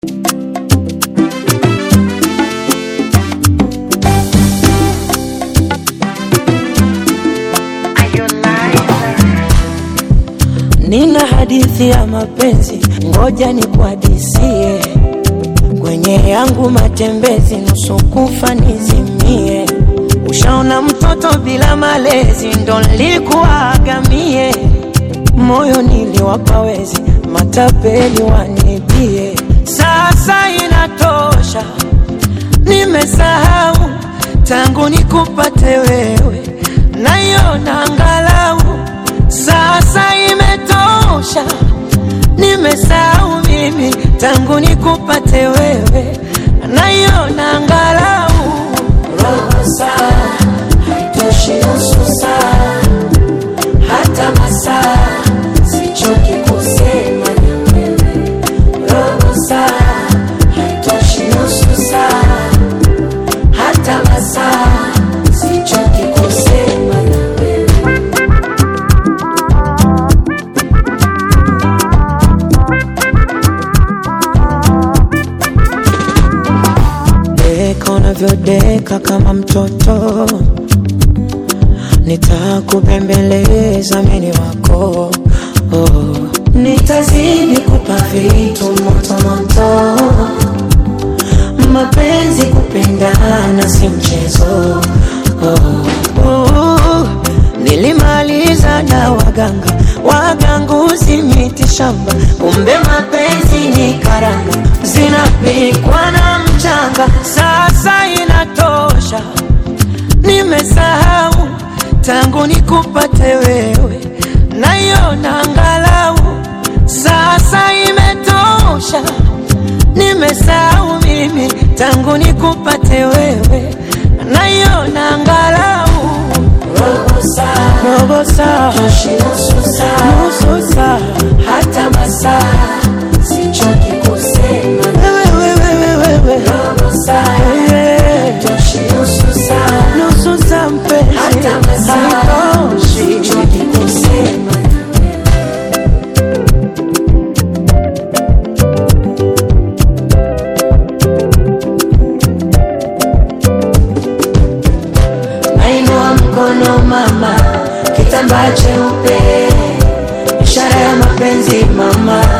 Nina hadithi ya mapenzi, ngoja nikuhadisie. Kwenye yangu matembezi, nusu kufa nizimie. Ushaona mtoto bila malezi, ndo nilikuagamie. Moyo niliwapa wezi, matapeli wanibie. Sasa inatosha, nimesahau tangu nikupate wewe, naiona angalau sasa imetosha, nimesahau mimi tangu nikupate wewe, naiona angalau robo saa haitoshi, nusu saa hata masaa, sichoki kusema na wewe. Robo saa haitoshi, nusu saa hata masaa, sichoki kusema na wewe. Deka unavyodeka kama mtoto, nitakubembeleza mini wako oh. Nitazidi kupa vitu moto moto, mapenzi kupendana si mchezo oh. Oh. Nilimaliza na waganga waganguzi miti shamba, kumbe mapenzi ni karanga zinapikwa na mchanga. Sasa inatosha, nimesahau tangu nikupate wewe, naiona angalau sasa imetosha, nimesahau mimi tangu nikupate wewe, naiona angalau robo saa, robo saa, toshi nusu saa, nusu saa, hata masaa, sichoki kusema wewe, wewe, wewe, robo saa, yeah. toshi nusu saa, nusu saa mpenzi, hata masaa, haitoshi, sichoki kusema Nainua mkono mama, kitambaa cheupe, ishara ya mapenzi mama,